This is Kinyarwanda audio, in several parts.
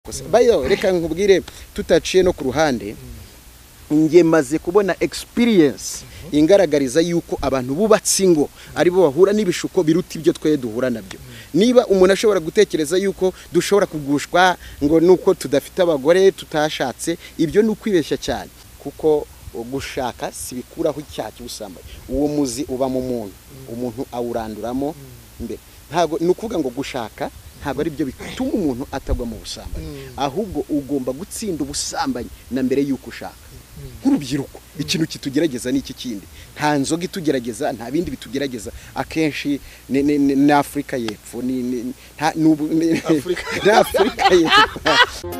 gusa bayiwe reka nkubwire tutaciye no ku ruhande njye maze kubona experience ingaragariza yuko abantu bubatse ingo aribo bahura n'ibishuko biruta ibyo twe duhura nabyo niba umuntu ashobora gutekereza yuko dushobora kugushwa ngo nuko tudafite abagore tutashatse ibyo ni ukwibeshya cyane kuko gushaka si bikuraho icyaha cy'ubusambanyi uwo muzi uba mu muntu umuntu awuranduramo mbere ntabwo ni ukuvuga ngo gushaka ntabwo ari byo bituma umuntu atagwa mu busambanyi ahubwo ugomba gutsinda ubusambanyi na mbere y'uko ushaka nk'urubyiruko ikintu kitugerageza ni iki kindi nta nzoga itugerageza nta bindi bitugerageza akenshi ni afurika y'epfo ni afurika y'epfo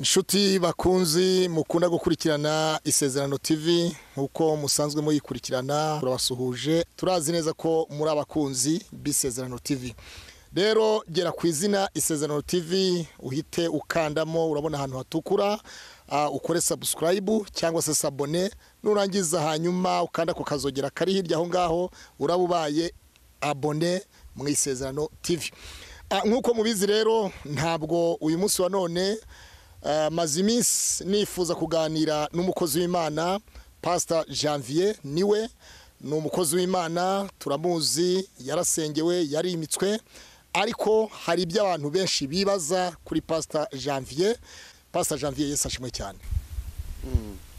inshuti bakunzi mukunda gukurikirana isezerano tv nk'uko musanzwe muyikurikirana turabasuhuje turazi neza ko muri abakunzi b'isezerano tv rero gera ku izina isezerano tv uhite ukandamo urabona ahantu hatukura ah, ukore subscribe cyangwa se sabone nurangiza hanyuma ukanda ku kazogera kari hirya aho ngaho uraba ubaye abone mu isezerano tv Ah, nk'uko mubizi rero ntabwo uyu munsi wa none Eh, maze iminsi nifuza kuganira n'umukozi w'imana pasita janvier niwe ni umukozi w'imana turamuzi yarasengewe yarimitswe ariko hari ibyo abantu benshi bibaza kuri pasita janvier pasita janvier yesi ashimwe cyane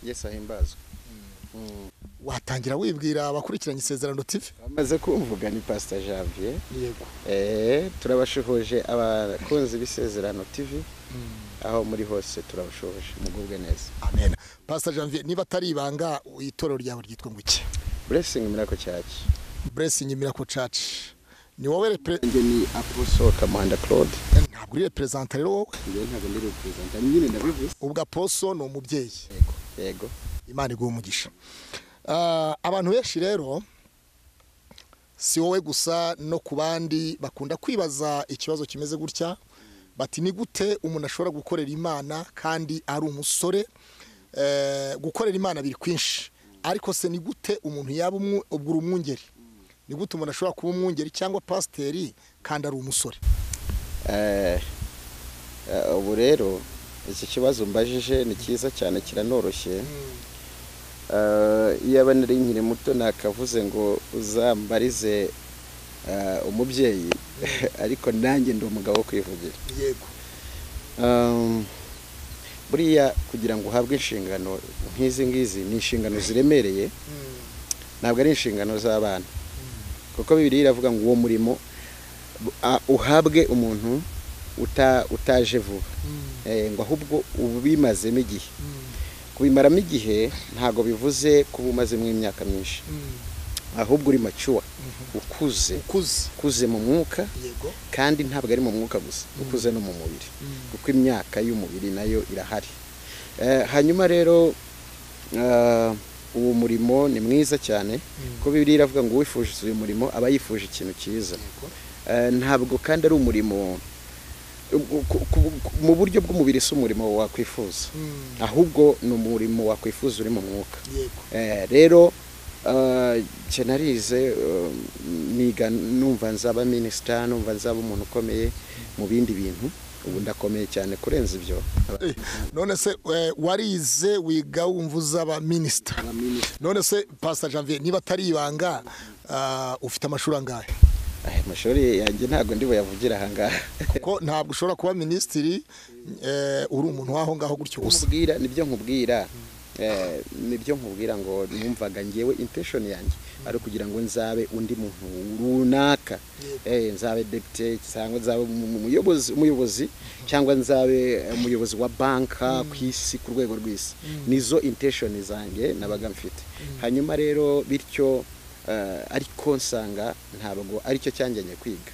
yesi ahimbazwa watangira wibwira abakurikiranye isezerano tv bamaze kumvuga ni pasita janvier yego Eh, turabashohoje abakunzi b'isezerano tv aho muri hose turabashohoje mugubwe neza amen pasita janvier niba atari ibanga itorero ryawe ryitwa ngo iki buresingi muri ako cyaki blessing miracle church ni wowe repre- njye ni apostle kamuhanda claude ntabwo uri reperezanta rero wowe njye ntabwo ndi representa nyine ndabivuze ubwo aposo ni umubyeyi yego yego imana iguha umugisha Ah, abantu benshi rero si wowe gusa no ku bandi bakunda kwibaza ikibazo kimeze gutya bati ni gute umuntu ashobora gukorera imana kandi ari umusore Eh, gukorera imana biri kwinshi ariko se ni gute umuntu yaba umwu- ubwo uri umwungeri ni gute umuntu ashobora kuba umwungeri cyangwa pasiteri kandi ari umusore Eh, eh, ubu rero iki kibazo mbajije ni cyiza cyane kiranoroshye Eh, iyo aba nari nkiri muto nakavuze ngo uzambarize eh, umubyeyi ariko nanjye ndi umugabo wo kwivugira yego Um, buriya kugira ngo uhabwe inshingano nk'izi ngizi ni inshingano ziremereye ntabwo ari inshingano z'abana kuko bibiri iravuga ngo uwo murimo bu- a- uhabwe umuntu uta- utaje vuba Eh, ngo ahubwo ubimazemo igihe kubimaramo igihe ntabwo bivuze kuba umazemo imyaka myinshi ahubwo uri macuwa ukuze ukuze ukuze mu mwuka yego kandi ntabwo ari mu mwuka gusa ukuze no mu mubiri kuko imyaka y'umubiri nayo irahari Eh, hanyuma rero eh, uwo murimo ni mwiza cyane kuko bibiliya iravuga ngo uwifuje uyu murimo aba yifuje ikintu cyiza yego Eh, ntabwo kandi ari umurimo ku- ku- ku- ku- mu buryo bw'umubiri si umurimo wakwifuza Mm. ahubwo ni umurimo wakwifuza uri mu mwuka yego Eh, rero eh, nje narize eh, niga numva nzaba minisita numva nzaba umuntu ukomeye mu bindi bintu ubu ndakomeye cyane kurenza ibyo Eh, none se eh, warize wiga wumva uzaba minisita none se pasita janvier niba atari ibanga ah, ufite amashuri angahe Aya mashuri yanjye ntabwo ndi buyavugire ahangaha kuko ntabwo ushobora kuba minisitiri eh, uri umuntu w'aho ngaho gutyo gusa nkubwira nibyo nkubwira eh, nibyo nkubwira ngo numvaga ngewe intention yanjye ari ukugira ngo nzabe undi muntu runaka eh, nzabe depite cyangwa nzabe umu- umu- umuyobozi umuyobozi cyangwa nzabe umuyobozi wa banka ku isi ku rwego rw'isi nizo intention zanjye nabaga mfite hanyuma rero bityo eh, ariko nsanga ntabwo aricyo cyanjyanye kwiga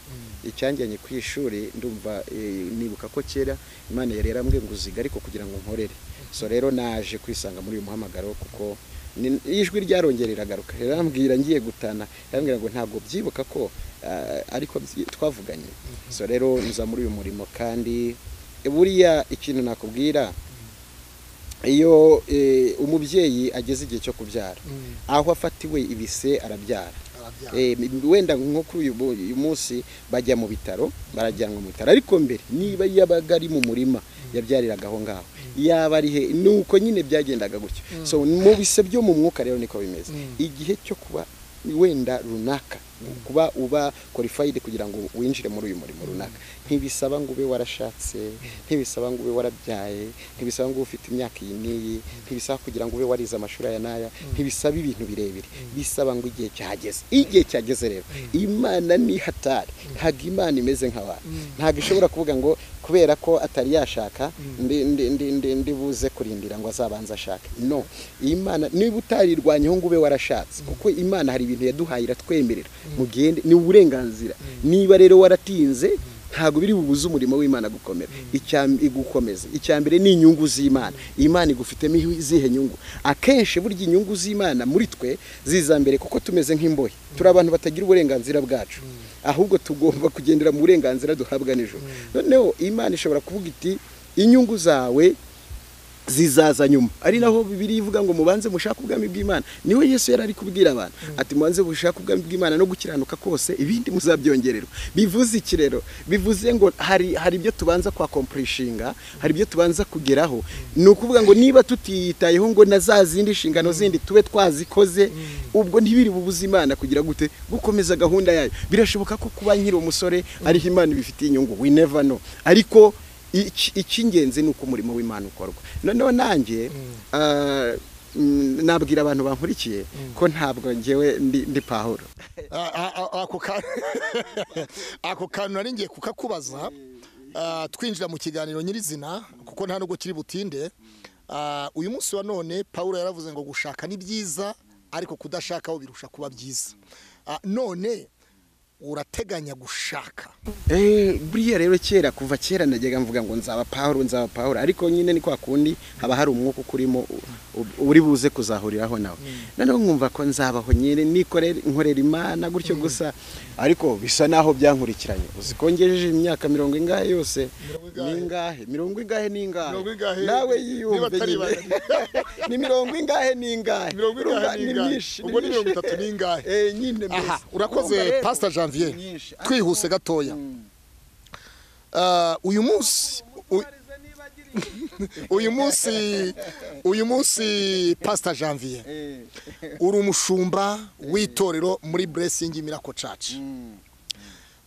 icyanjyanye ku ishuri ndumva eh, nibuka ko kera imana yari yarambwiye ngo uziga ariko kugira ngo nkorere so rero naje kwisanga muri uyu muhamagaro kuko ni- ijwi ryarongera iragaruka rirambwira ngiye gutana yarambwira ngo ntabwo byibuka ko ah, ariko byi- twavuganye so rero nza muri uyu murimo kandi buriya ikintu nakubwira iyo eh, umubyeyi ageze igihe cyo kubyara aho afatiwe ibise arabyara Eh, wenda nko kuri uyu bu- uyu munsi bajya mu bitaro barajyanwa mu bitaro ariko mbere niba yabaga ari mu murima yabyariraga aho ngaho yaba ari he nuko nyine byagendaga gutyo so mu bise byo mu mwuka rero niko bimeze igihe cyo kuba wenda runaka kuba uba qualified kugira ngo winjire muri uyu murimo runaka ntibisaba ngo ube warashatse ntibisaba ngo ube warabyaye ntibisaba ngo ube ufite imyaka iyi n'iyi ntibisaba kugira ngo ube warize amashuri aya n'aya ntibisaba ibintu birebire bisaba ngo igihe cyageze igihe cyageze rero imana ni hatari ntabwo imana imeze nk'abantu ntabwo ishobora kuvuga ngo kubera ko atari yashaka ndi- ndi- ndi- ndi- ndibuze kurindira ngo azabanze ashake no imana niba utarirwanyeho ngo ube warashatse kuko imana hari ibintu yaduhaye iratwemerera mugende ni uburenganzira niba rero waratinze ntabwo biri bubuze umurimo w'imana gukomera Icya m- gukomeza icya mbere ni inyungu z'imana imana igufitemo izihe nyungu akenshi burya inyungu z'imana muri twe ziza mbere kuko tumeze nk'imbohe turi abantu batagira uburenganzira bwacu ahubwo tugomba kugendera mu burenganzira duhabwa nijoro noneho imana ishobora kuvuga iti inyungu zawe zizaza nyuma ari naho bibiri ivuga ngo mubanze mushake ubwami bw'imana niwe yesu yari ari kubwira abantu ati mubanze mushake ubwami bw'imana no gukiranuka kose ibindi muzabyongererwa bivuze iki rero bivuze ngo hari hari ibyo tubanza kwa kompurishinga hari ibyo tubanza kugeraho ni ukuvuga ngo niba tutiyitayeho ngo na za zindi nshingano zindi tube twazikoze ubwo ntibiri bubuze imana kugira gute gukomeza gahunda yayo birashoboka ko kuba nkiri umusore ariho imana ibifitiye inyungu we never know ariko iki- icy'ingenzi ni uko umurimo w'imana ukorwa noneho nanjye ah, mm, nabwira abantu bankurikiye ko ntabwo ngewe ndi ndi pahuro Ah, ah, ah, ako ka- ako kantu nari ngiye kukakubaza ah, twinjira mu kiganiro nyirizina kuko nta nubwo kiri butinde Ah, uyu munsi wa none paul yaravuze ngo gushaka ni byiza ariko kudashakaho birusha kuba byiza Ah, none urateganya gushaka Eh, buriya rero kera kuva kera najyaga mvuga ngo nzaba pahuro nzaba pahuro ariko nyine ni kwa kundi haba hari umwuka ukurimo u- u- uri buze kuzahuriraho nawe noneho nkumva ko nzabaho nyine nikorera nkorera imana gutyo gusa ariko bisa naho byankurikiranye uzi ko ngejeje imyaka mirongo ingahe yose ningahe mirongo ingahe ningahe Mirongo ingahe? nawe Niba yiyumve atari nyine ni mirongo ingahe ningahe Mirongo ingahe Urumva ni ningahe? myinshi, Ubwo ni myinshi. mirongo itatu ningahe? Eh, nyine aha mbese. Urumva urakoze rero, pasita janvier ni myinshi. Ariko- twihuse gatoya Ah, uyu munsi u- uyu munsi uyu munsi pasita janvier Eh. uri umushumba w'itorero muri buresingi mirako caci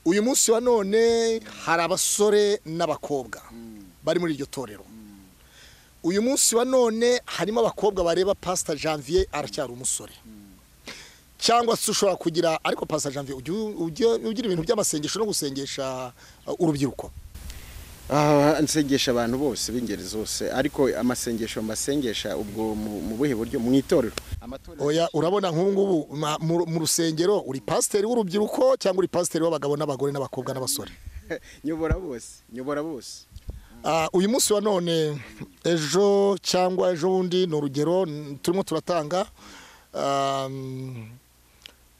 uyu munsi wa none hari abasore n'abakobwa bari muri iryo torero uyu munsi wa none harimo abakobwa bareba pasita janvier aracyari umusore cyangwa se ushobora kugira ariko pasita janvier ujya ujya- ugira ibintu by'amasengesho no gusengesha uh, urubyiruko Ah, nsengesha abantu bose b'ingeri zose ariko amasengesho mbasengesha ubwo mu mu buhe buryo mu itorero amatorero oya urabona nk'ubu ngubu ma- mu- mu rusengero uri pasiteri w'urubyiruko cyangwa uri pasiteri w'abagabo n'abagore n'abakobwa n'abasore nyobora bose nyobora bose Ah, uyu munsi wa none ejo cyangwa ejo bundi ni urugero n- turimo turatanga um,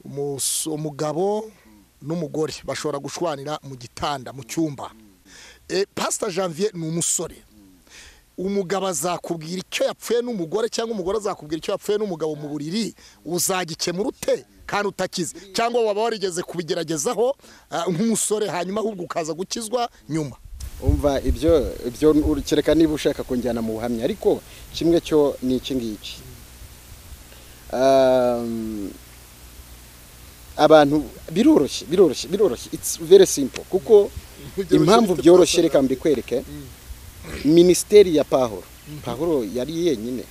umus- umugabo n'umugore bashobora gushwanira mu gitanda mu cyumba Eh, pasita janvier ni umusore umugabo azakubwira icyo yapfuye n'umugore cyangwa umugore azakubwira icyo yapfuye n'umugabo mu buriri uzagikemura ute kandi utakize cyangwa waba warigeze kubigeragezaho ah, nk'umusore hanyuma ahubwo ukaza gukizwa nyuma umva ibyo ibyo kereka niba ushaka kunjyana mu buhamya ariko kimwe cyo ni iki ngiki Um, abantu biroroshye biroroshye biroroshye it's very simple kuko impamvu byoroshye reka mbikwereke minisiteri ya pahuro pahuro yari yenyine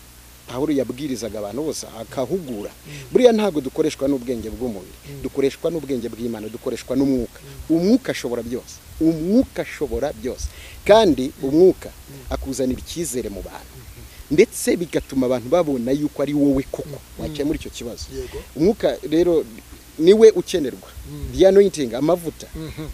pahuro yabwirizaga abantu bose akahugura buriya ntabwo dukoreshwa n'ubwenge bw'umubiri dukoreshwa n'ubwenge bw'imana dukoreshwa n'umwuka umwuka ashobora byose umwuka ashobora byose kandi umwuka akuzanira icyizere mu bantu ndetse bigatuma abantu babona yuko ari wowe koko wakemura icyo kibazo Yego. umwuka rero niwe ukenerwa the anointing amavuta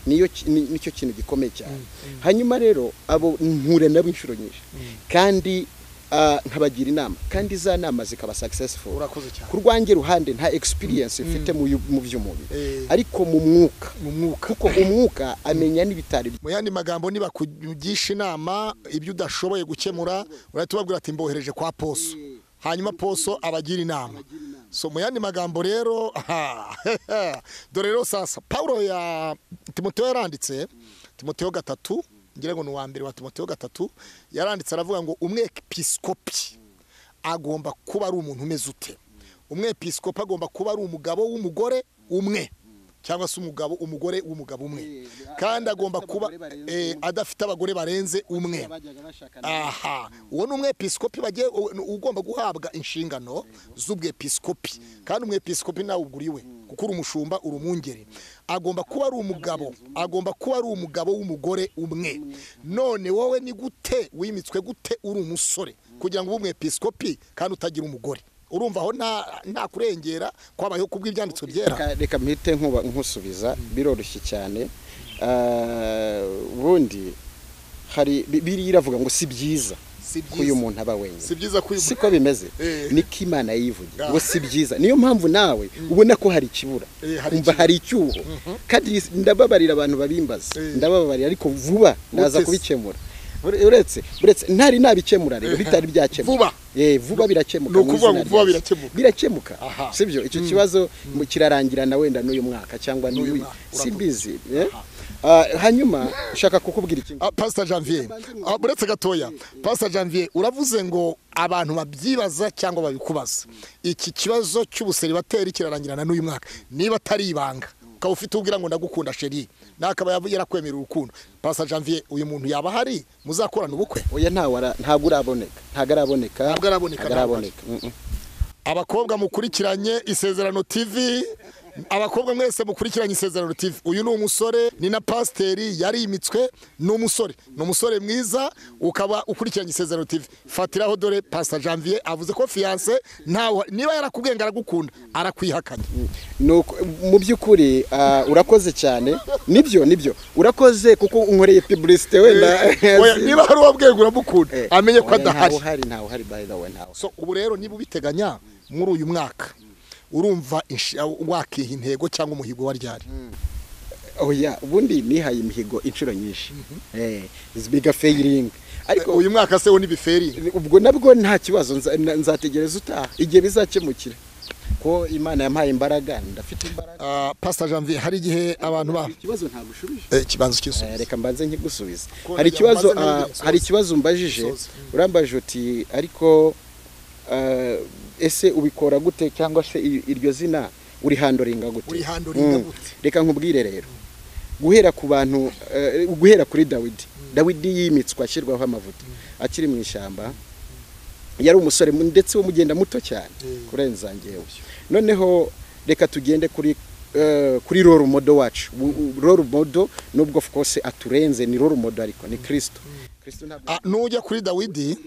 niyo ki- ni- nicyo kintu gikomeye cyane hanyuma rero abo mpura nabo inshuro nyinshi kandi ah, nkabagira inama kandi za nama zikaba successful urakoze cyane ku rwange ruhande nta experience mfite mu yu- mu by'umubiri Eh. ariko mu mwuka mu mwuka kuko umwuka amenya n'ibitari bye. mu yandi magambo niba kugisha inama ibyo udashoboye gukemura urahita ubabwira ati mbohereje kwa poso hanyuma poso abagira inama so mu yandi magambo rero aha, dore rero sasa pawulo ya timoteyo yaranditse timoteyo gatatu ngira ngo ni uwa mbere wa timoteyo gatatu yaranditse aravuga ngo umwepiskopi agomba kuba ari umuntu umeze ute umwepiskopi agomba kuba ari umugabo w'umugore umwe cyangwa se umugabo umugore w'umugabo umwe kandi agomba kuba eh, adafite abagore barenze umwe aha uwo ni umwepiskopi bagiye u- ni ugomba guhabwa inshingano z'ubwepiskopi kandi umwepiskopi nawe uguriwe kuko uri umushumba uri umwungeri agomba kuba ari umugabo agomba kuba ari umugabo w'umugore umwe none wowe ni gute wimitswe gute uri umusore kugira ngo ube umwepiskopi kandi utagira umugore urumva aho nta- nta kurengera kwabayeho kubw'ibyanditswe byera Reka- reka mpite nkuba nkusubiza biroroshye cyane Ah, ubundi hari bi- biriya iravuga ngo si byiza si ko uyu byiza muntu aba wenyine si byiza ko uyu siko bimeze Eh. niko imana yivugira Ah. ngo si byiza niyo mpamvu nawe ubona ko hari ikibura Eh, hari umva icyuho. hari icyuho kandi ndababarira abantu babimbaza Eh. ndababarira ariko vuba ndaza se? kubikemura Ure- uretse uretse ntari nabikemura rero bitari byakemuka Vuba. eh vuba birakemuka ni mu ukuvuga izina ngo vuba rya Yesu. birakemuka birakemuka. Aha. sibyo icyo kibazo mu- kirarangira na wenda n'uyu mwaka cyangwa N'uyu n'uyu mwaka, simbizi eh? Ah, hanyuma shaka kukubwira ikintu Ah, Pastor Janvier ah, buretse gatoya Pastor Janvier uravuze ngo abantu babyibaza cyangwa babikubaza iki kibazo cy'ubuseribateri kirarangirana n'uyu mwaka niba atari ibanga ukaba ufite ubwira ngo ndagukunda sheri nakaba yavu- yarakwemerera urukundo Pastor Janvier uyu muntu yaba ahari muzakorana ubukwe oya ntawe ara- ntabwo uraboneka ntabwo araboneka Ntabwo araboneka, ntabwo ntabwo araboneka Mm, mm. abakobwa mukurikiranye isezerano tv abakobwa mwese mukurikiranye isezerano tv uyu ni umusore ni na pasiteri yarimitswe ni umusore ni umusore mwiza ukaba ukurikiranye isezerano tv fatiraho dore pasita janvier avuze ko fiyanse ntawe niba yarakubwenga aragukunda arakwihakanye Nuko, mu by'ukuri ah, urakoze cyane nibyo nibyo urakoze kuko unkoreye publicité wenda Oya, niba hari uwabwenga uramukunda Eh, amenye ko oya, ntawe adahari uhari ntawe uhari by the way ntawe so ubu rero niba ubiteganya muri uyu mwaka urumva inshi- wakiha intego cyangwa umuhigo wa ryari oya ubundi nihaye imihigo inshuro nyinshi eh biga failing ariko uyu mwaka se wo ntibiferi ubwo nabwo nta kibazo nza- na- nzategereza utaha igihe bizakemukira ko imana yampaye imbaraga ndafite imbaraga Ah, Pastor Janvier hari igihe abantu ba ikibazo ntagushubije Eh, ikibanza cy'isubizo Eh, reka mbanze nkigusubiza Ko hari rya- ikibazo maze nawe ah, ubisoze. hari ikibazo umbajije Usoze. urambajije uti ariko ah, ese ubikora gute cyangwa se i- iryo zina urihandoringa gute Urihandoringa Mm. gute? reka nkubwire rero guhera ku bantu eh, guhera kuri dawidi dawidi yimitswe ashyirwaho amavuta akiri mu ishyamba yari umusore mu- ndetse w'umugenda muto cyane Mm. kurenza njyewe noneho reka tugende kuri eh, kuri role model wacu Bu- u- role model nubwo of course aturenze ni role model ariko ni kristo kristo ntabwo Ah, nujya kuri dawidi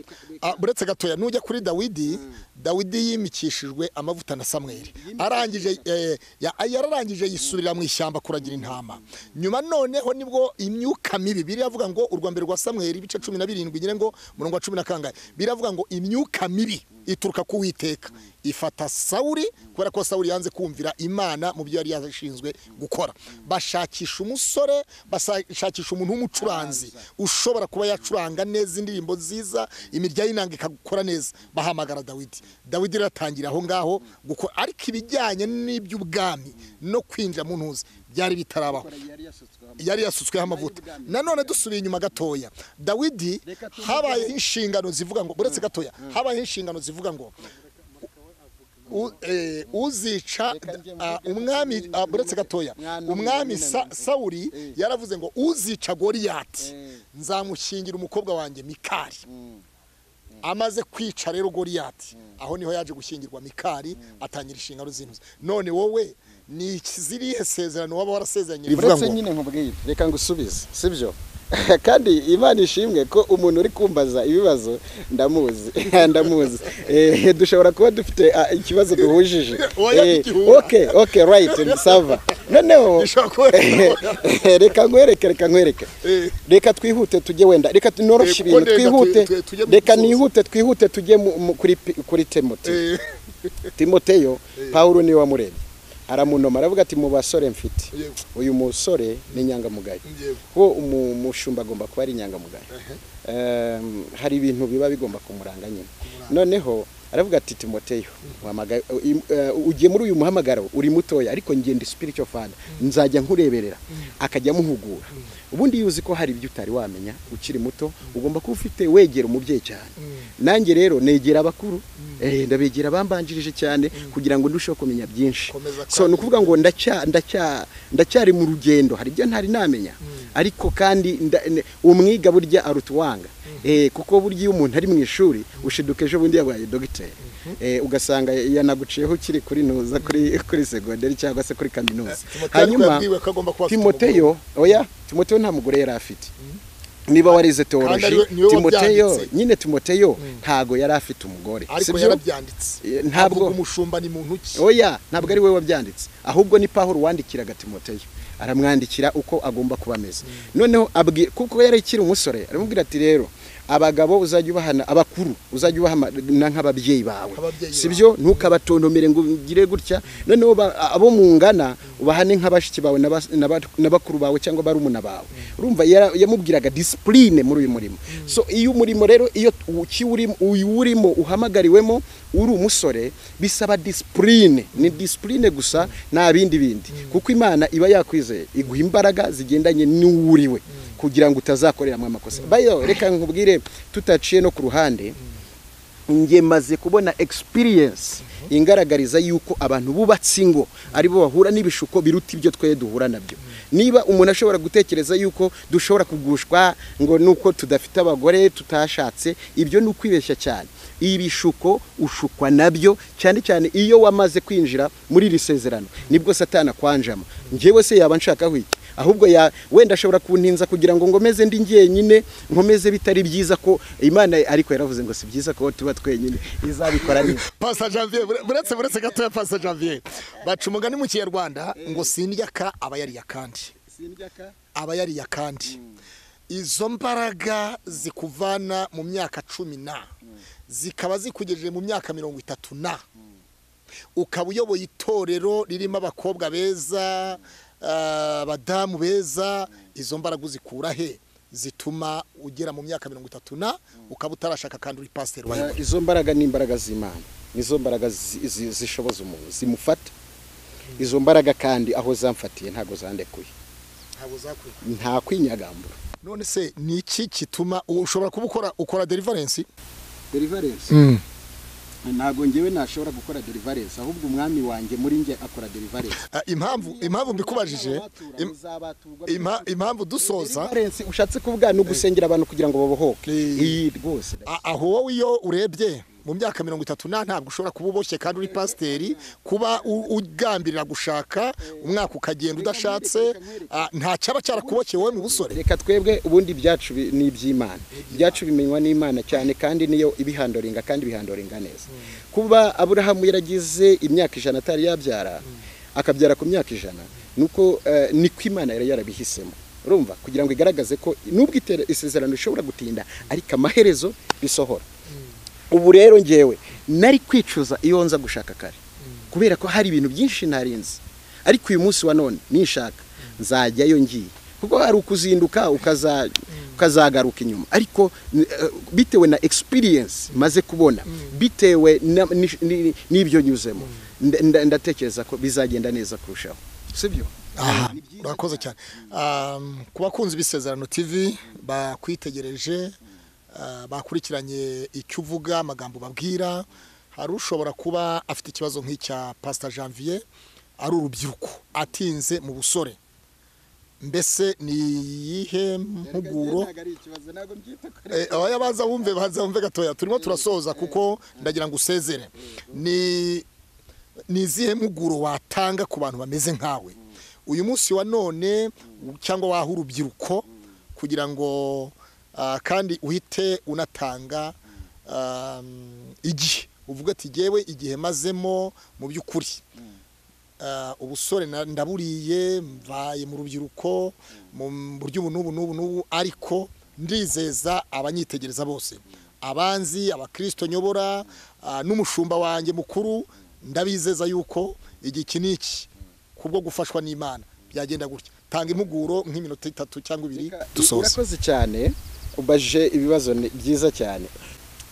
ah, buretse gatoya nujya kuri dawidi dawidi yimikishijwe amavuta na samweli arangije eh, ya- yararangije yisubirira mu ishyamba kuragira intama nyuma noneho nibwo imyuka mibi biravuga ngo urwa mbere rwa samweli ibice cumi na birindwi nyine ngo murongo wa cumi na kangahe biravuga ngo imyuka mibi ituruka ku witeka ifata sawuri kubera ko sawuri yanze kumvira imana mu byo yari yashinzwe gukora bashakisha umusore bashakisha umuntu w'umucuranzi ushobora kuba yacuranga neza indirimbo nziza imirya y'inanga ikagukora neza bahamagara dawidi dawidi rero atangira aho ngaho gukora ariko ibijyanye n'iby'ubwami no kwinjira mu ntuzi byari bitarabaho yari yasutsweho amavuta nanone dusubiye inyuma gatoya dawidi habayeho inshingano zivuga ngo uretse gatoya habayeho inshingano zivuga ngo u- eh, uzica ah, umwami ah, uretse gatoya umwami Sa- sawuri yaravuze ngo uzica goriyati nzamushingira umukobwa wanjye mikari amaze kwica rero goriyati aho niho yaje gushyingirwa mikari atangira inshingano z'intuzi none wowe ni iki- zirihe sezerano waba warasezeranye rivuga uretse ngo nyine nkubwire reka ngusubize sibyo kandi imana ishimwe ko umuntu uri kumbaza ibibazo ndamuzi ndamuzi Eh, dushobora kuba dufite ah, ikibazo duhujije Oya, Eh, igihura. okay okay right sava noneho Bishobora kuba bihura. reka nkwereke reka nkwereke Eh. reka twihute tujye wenda reka Eh, tunoroshe ibintu kuko ndenda twihute tu- tu- tujye mu reka gusoza. nihute twihute tujye mu- mu- kuri pi- kuri temote Eh, timoteyo pawulo niwe wamurebye aramunoma aravuga ati mu basore mfite Yego. uyu musore ni inyangamugayo Yego. kuko umu- umushumba agomba kuba ari inyangamugayo Em, hari ibintu biba bigomba kumuranga nyine noneho aravuga ati timoteyo wamaga- i- eh, ugiye muri uyu muhamagaro uri mutoya ariko njye ndi spiritual father nzajya nkureberera akajya amuhugura ubundi yuzi ko hari ibyo utari wamenya ukiri muto ugomba kuba ufite wegera umubyeyi cyane nanjye rero negera abakuru eh, ndabegera bambanjirije cyane kugira ngo ndusheho kumenya byinshi Komeza so ni ukuvuga ngo ndacya- ndacya- ndacyari mu rugendo hari ibyo ntari namenya ariko kandi nda- ne- umwiga burya aruta uwanga Eh, kuko burya iyo umuntu ari mu ishuri ushiduka ejo bundi yabaye dogiteri Eh, ugasanga yanaguciyeho ukiri kuri ntuza kuri kuri segonderi cyangwa se kuri kaminuza Timoteyo ariko yabwiwe ko agomba kuba afite timoteyo oya timoteyo nta mugore yari afite niba warize teoloji ariwe- niwe timoteyo wabyanditse. nyine timoteyo ntago yari afite umugore ariko sibyo? yarabyanditse Eh, ntabwo- Avuga umushumba ni muntu ki oya ntabwo ari we wabyanditse ahubwo ni pahuro wandikiraga timoteyo aramwandikira uko agomba kuba ameze noneho abwi- kuko yari akiri umusore aramubwira ati rero abagabo uzajya ubahana abakuru uzajya ubahana nk'ababyeyi bawe Ababyeyi si byo ntukabatontomere ngo ugire gutya noneho ba- abo mungana ubahane nk'abashiki bawe na bas- na ba- na bakuru bawe cyangwa barumuna bawe urumva yara- yamubwiraga disipurine muri uyu murimo so iyo umurimo rero iyo ukiwurimo uwurimo uhamagariwemo uri umusore bisaba disipurine ni disipurine gusa nta bindi bindi kuko imana iba yakwizeye iguha imbaraga zigendanye n'uwuriwe kugira ngo utazakoreramo amakosa bayo reka nkubwire tutaciye no ku ruhande njye maze kubona experience ingaragariza yuko abantu bubatse ingo aribo bahura n'ibishuko biruta ibyo twe duhura nabyo niba umuntu ashobora gutekereza yuko dushobora kugushwa ngo nuko tudafite abagore tutashatse ibyo ni ukwibeshya cyane ibishuko ushukwa nabyo cyane cyane iyo wamaze kwinjira muri iri sezerano nibwo satana kwanjama njyewe se yaba nshakaho iki ahubwo ya wenda ashobora kuntinza kugira ngo ngomeze ndi njyenyine nkomeze bitari byiza ko imana ariko yaravuze ngo si byiza ko tuba twenyine izabikora neza Pastor Janvier bure- buretse buretse gatoya Pastor Janvier baca umugani mu kinyarwanda ngo sindya ka aba yariye akandi aba yariye akandi izo mbaraga zikuvana mu myaka cumi na zikaba zikugejeje mu myaka mirongo itatu na ukaba uyoboye itorero ririmo abakobwa beza ah, abadamu beza izo mbaraga uzikura he zituma ugera mu myaka mirongo itatu na ukaba utarashaka kandi uri pasiteri wawe izo mbaraga ni imbaraga z'imana nizo mbaraga zi- zi- zishoboza umuntu zimufata izo mbaraga kandi aho zamfatiye ntabwo zandekuye ntabwo zakwiye nta kwinyagambura none se ni iki gituma ubu ushobora kuba ukora ukora deliverance deliverance ntabwo njyewe nashobora gukora deliverance ahubwo umwami wanjye muri njye akora deliverance Ah, impamvu impamvu mbikubajije im- impa- impamvu dusoza Deliverance ushatse kuvuga ni ugusengera abantu kugira ngo babohoke Eh. iyi rwose a- aho wowe iyo urebye mu myaka mirongo itatu na ntabwo ushobora kuba uboshye kandi uri pasiteri kuba u- ugambirira gushaka umwaka ukagenda udashatse ah, nta cyaba cyarakubokeye wowe mu busore reka twebwe ubundi ibyacu bi- ni iby'imana ibyacu bimenywa n'imana cyane kandi niyo ibihandoringa kandi ibihandoringa neza kuba aburahamu yaragize imyaka ijana atari yabyara akabyara ku myaka ijana nuko eh, niko imana yari yarabihisemo urumva kugira ngo igaragaze ko nubwo itera- isezerano rishobora gutinda ariko amaherezo bisohora ubu rero ngewe nari kwicuza iyo nza gushaka kare kubera ko hari ibintu byinshi ntarinzi ariko uyu munsi wa none ninshaka nzajyayo ngiye kuko hari ukuzinduka ukaza- ukazagaruka inyuma ariko n- eh, bitewe na experience maze kubona bitewe na- ni- ni- n'ibyo nyuzemo nda- nda- ndatekereza ko bizagenda neza kurushaho sibyo aha urakoze cyane Um, ku bakunzi b'isezerano tv bakwitegereje uh, bakurikiranye icyo uvuga amagambo babwira hari ushobora kuba afite ikibazo nk'icya pasita janvier ari urubyiruko atinze mu busore mbese ni iyihe mpuguro Eh, oya baza wumve baza wumve gatoya turimo turasoza kuko ndagira ngo usezere ni ni izihe mpuguro watanga ku bantu bameze nkawe uyu munsi wa none cyangwa waha urubyiruko kugira ngo ah, kandi uhite unatanga um, igihe uvuga ati jyewe igihe mazemo mu by'ukuri Ah, ubusore na- ndaburiye mvaye mu rubyiruko mu buryo ubu n'ubu n'ubu n'ubu ariko ndizeza abanyitegereza bose abanzi abakirisito nyobora ah, n'umushumba wanjye mukuru ndabizeza yuko igihe iki n'iki kubwo gufashwa n'imana byagenda gutya tanga impuguro nk'iminota itatu cyangwa ibiri dusoze urakoze cyane ubaje ibibazo ni- byiza cyane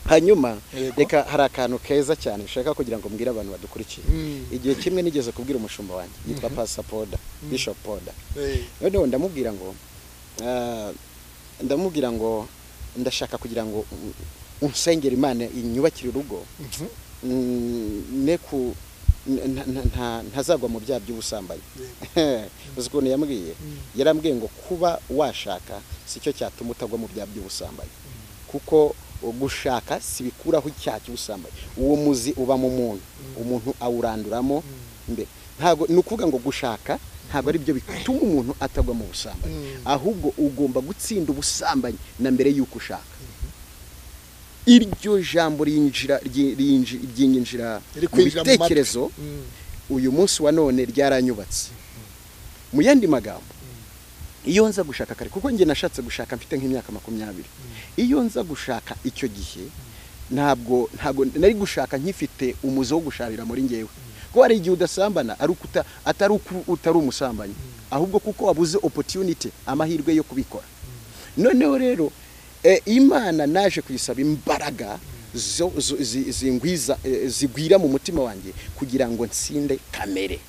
hanyuma Yego. reka hari akantu keza cyane ushaka kugira ngo mbwire abantu badukurikiye Mm. igihe kimwe nigeze kubwira umushumba wanjye yitwa pasa poda bishop poda Eh, noneho ndamubwira ngo ah, ndamubwira ngo ndashaka kugira ngo u- unsengere imana inyubakire urugo mhm, Mm, ne ku nta- nta- nta- ntazagwa mu byaha by'ubusambanyi yego. uzi ukuntu yambwiye Mm. yarambwiye ngo kuba washaka sicyo cyatuma utagwa mu byaha by'ubusambanyi kuko gushaka sibikuraho icyaha cy'ubusambanyi uwo muzi uba mu muntu umuntu awuranduramo mbere ntabwo ni ukuvuga ngo gushaka ntabwo ari byo bituma umuntu atagwa mu busambanyi Mm. ahubwo ugomba gutsinda ubusambanyi na mbere y'uko ushaka iryo jambo ryinjira ryinji- ryinjira Riri mu kwinjira mu matwi. bitekerezo Mm. uyu munsi wa none ryaranyubatse mu yandi magambo iyo nza gushaka kare kuko njye nashatse gushaka mfite nk'imyaka makumyabiri iyo nza gushaka icyo gihe ntabwo ntabwo nari gushaka nkifite umuze wo gusharira muri ngewe kuko hari igihe udasambana ari uko uta- atari uko utari umusambanyi ahubwo kuko wabuze opportunity amahirwe yo kubikora noneho rero eh, imana naje kuyisaba imbaraga zo- zo- zi- zingwiza eh, zigwira mu mutima wanjye kugira ngo nsinde kamere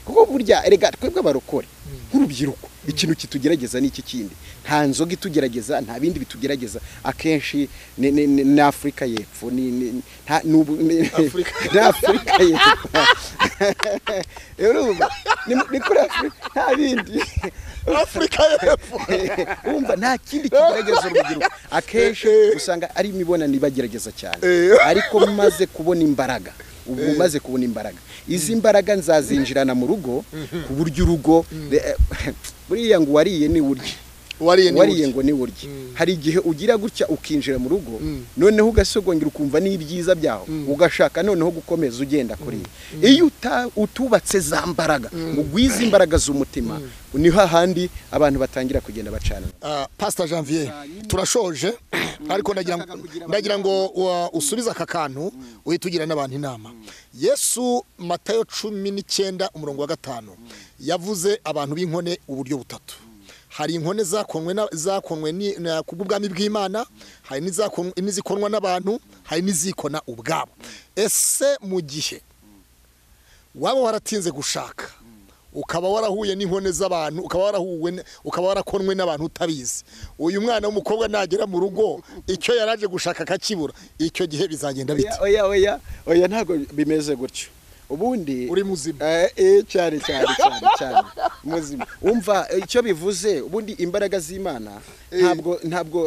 kuko burya erega twebwe abarokore nk'urubyiruko ikintu kitugerageza n'iki kindi nta nzoga itugerageza nta bindi bitugerageza akenshi ni- ni ni- ni afurika y'epfo ni- ni- nta- ni ubu- ni- Afurika. ni afurika y'epfo rero urumva, ni ni kuri afurika nta bindi Afurika y'Epfo. wumva nta kindi kigerageza urubyiruko akenshi usanga ari imibonano ibagerageza cyane Eh. ariko maze kubona imbaraga ubu maze kubona imbaraga izi mbaraga nzazinjirana mu rugo ku buryo urugo buriya ngo uwariye ni urye Wariye ni wariye urya. ngo ni urye Mm. hari igihe ugira gutya ukinjira mu rugo Mm. noneho ugasogongera ukumva n'ibyiza byaho ugashaka noneho gukomeza ugenda kuri iyo uta- utubatse za mbaraga ngo ugwize imbaraga z'umutima ni hahandi abantu batangira kugenda bacana Ah, pastor janvier turashoje ariko ndagira ngo- ndagira ngo wa- usubize aka kantu uhita ugira n'abantu inama yesu matayo cumi n'icyenda umurongo wa gatanu yavuze abantu b'inkone uburyo butatu hari inkone zakonwe na- zakonwe ni- na- kubw'ubwami bw'imana hari n'izakon- n'izikonwa n'abantu hari n'izikona ubwabo ese mu gihe waba waratinze gushaka ukaba warahuye n'inkone z'abantu ukaba warahuwe n- ukaba warakonwe n'abantu utabizi uyu mwana w'umukobwa nagera mu rugo icyo yaraje gushaka akakibura icyo gihe bizagenda oya bite oya oya oya ntabwo bimeze gutyo ubundi uri muzima Eh, eh, cyane cyane cyane cyane muzima umva eh, icyo bivuze ubundi imbaraga z'imana ntabwo ntabwo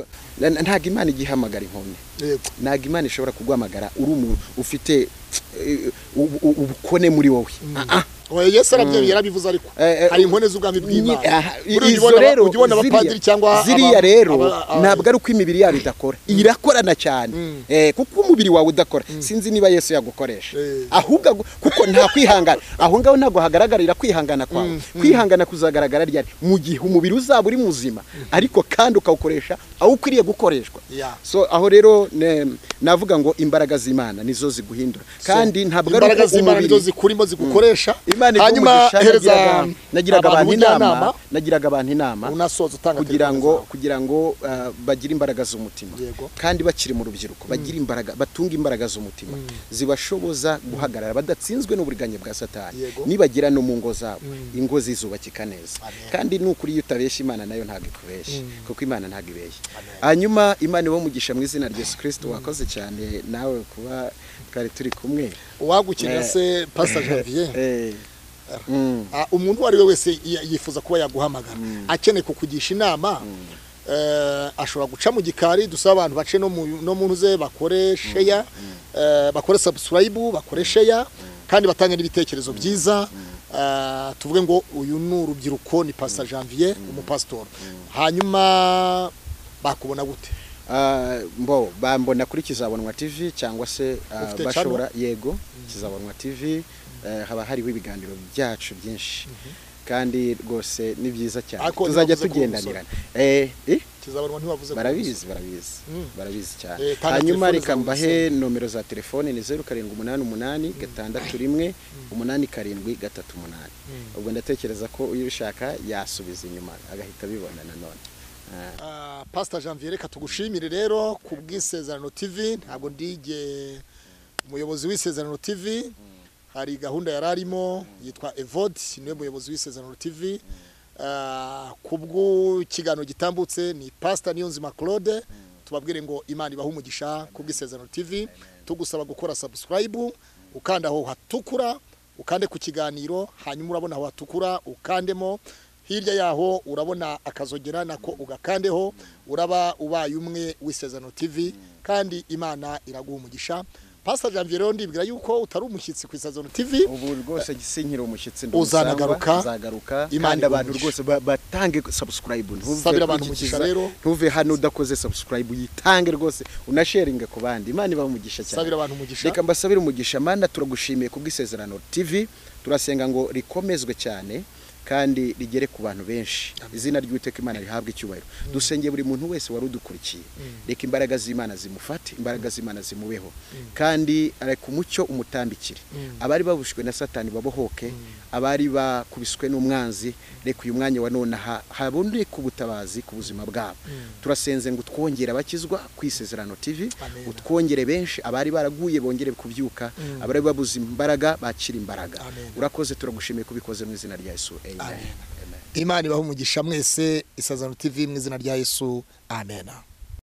na- na- ntabwo imana igihamagara inkone yego ntabwo imana ishobora kuguhamagara uri umuntu ufite eh, ubu- ubu- ubukone muri wowe Ah, ah. oya yesu arabyo yarabivuze ariko Eh, eh, hari inkone z'ubwami bw'imana Aha, Buriya izo ujya ubona- rero ujya ubona ziriya- abapadiri cyangwa aba- ziriya rero aba- aba- ntabwo ari uko imibiri yabo idakora irakorana cyane Eh, kuko umubiri wawe udakora sinzi niba yesu yagukoresha Eh. ahubwo agu- kuko nta kwihangana aho ngaho ntabwo hagaragarira kwihangana kwawe kwihangana kuzagaragara ryari mu gihe umubiri uzaba uri muzima ariko kandi ukawukoresha aho ukwiriye gukoreshwa Yeah. so aho rero ne- navuga ngo imbaraga z'imana nizo ziguhindura kandi ntabwo ari imbaraga uko z'imana nizo umubiri zikurimo zigukoresha imana hanyuma igomba hereza gushaka nagiraga abantu inama ubujyanama nagiraga abantu inama unasoza utanga kugira telefone ngo zawe. kugira ngo ah, bagire imbaraga z'umutima Yego. kandi bakiri mu rubyiruko bagire imbaraga batunge imbaraga z'umutima zibashoboza guhagarara badatsinzwe n'uburiganya bwa satani Yego. nibagera no mu ngo zabo ingo zizubakika neza Amen. kandi nukuri iyo utabeshya imana nayo ntabwo ikubeshya kuko imana ntabwo ibeshya hanyuma imana iwe umugisha mu izina rya yesu kirisito wakoze cyane nawe kuba twari turi kumwe uwagukina Eh. se pastor janvier Eh, mm. Ah, umuntu uwo ari we wese y- yifuza kuba yaguhamagara akeneye kukugisha inama eh, ashobora guca mu gikari dusaba abantu bace no mu- no mu ntuze bakore sheya eh, bakore subscribe bakore sheya kandi batange n'ibitekerezo byiza Ah, tuvuge ngo uyu ni urubyiruko ni pastor janvier umupasitori hanyuma bakubona gute Ah, mbo bambona kuri kizabonwa tv cyangwa se ah, Ufite bashobora yego kizabonwa tv eh, haba hariho ibiganiro byacu byinshi kandi rwose ni byiza cyane Ariko tuzajya ntibavuze ko uri umusore. tugendanirana Eh, eh, kizabarwa ntiwavuze ko- barabizi barabizi barabizi cyane Eh, tanga hanyuma telefone reka zawe mbahe nomero za telefone ni zeru karindwi umunani umunani gatandatu rimwe umunani karindwi gatatu umunani ubwo ndatekereza ko uyo ushaka yasubiza inyuma agahita abibona nanone Ah, pastor janvier reka tugushimire rero ku bw'isezerano tv ntabwo ndige umuyobozi w'isezerano tv hari gahunda yari arimo yitwa evode niwe muyobozi w'isezerano tv Ah, ku bw'ikiganiro gitambutse ni pastor niyonzima claude tubabwire ngo imana ibahe umugisha ku bw'isezerano tv tugusaba gukora subscribe ukanda aho hatukura ukande ku kiganiro hanyuma urabona aho hatukura ukandemo hirya yaho urabona akazogera nako ugakandeho uraba ubaye umwe w'isezerano tv kandi imana iraguha umugisha pastor janvier rero ndibwira yuko utari umushyitsi ku isezerano tv ubu rwose gisinkira umushyitsi Uzanagaruka. uzagaruka Imana kandi abantu iguhe rwose ba- batange subscribe ntuve Sabira abantu ukurikiza, umugisha rero. ntuve hano udakoze subscribe yitange rwose unasharinge ku bandi imana ibahe umugisha cyane sabira abantu umugisha reka mbasabire umugisha mana turagushimiye kubw'isezerano tv turasenga ngo rikomezwe cyane kandi rigere ku bantu benshi izina ry'uwiteka imana rihabwe icyubahiro dusengeye buri muntu wese wari udukurikiye reka imbaraga z'imana zimufate imbaraga z'imana zimubeho kandi reka umucyo umutambikire abari babushwe na satani babohoke abari bakubiswe n'umwanzi reka uyu mwanya wa none aha haboneke ubutabazi ku buzima bwabo turasenze ngo twongere abakizwa ku isezerano tv Amen. utwongere benshi abari baraguye bongere kubyuka abari babuze imbaraga bakira imbaraga Amen. urakoze turagushimiye kubikoze mu izina rya yesu amen, Amen. amen. imana ibahe umugisha mwese isezerano tv mu izina rya yesu amen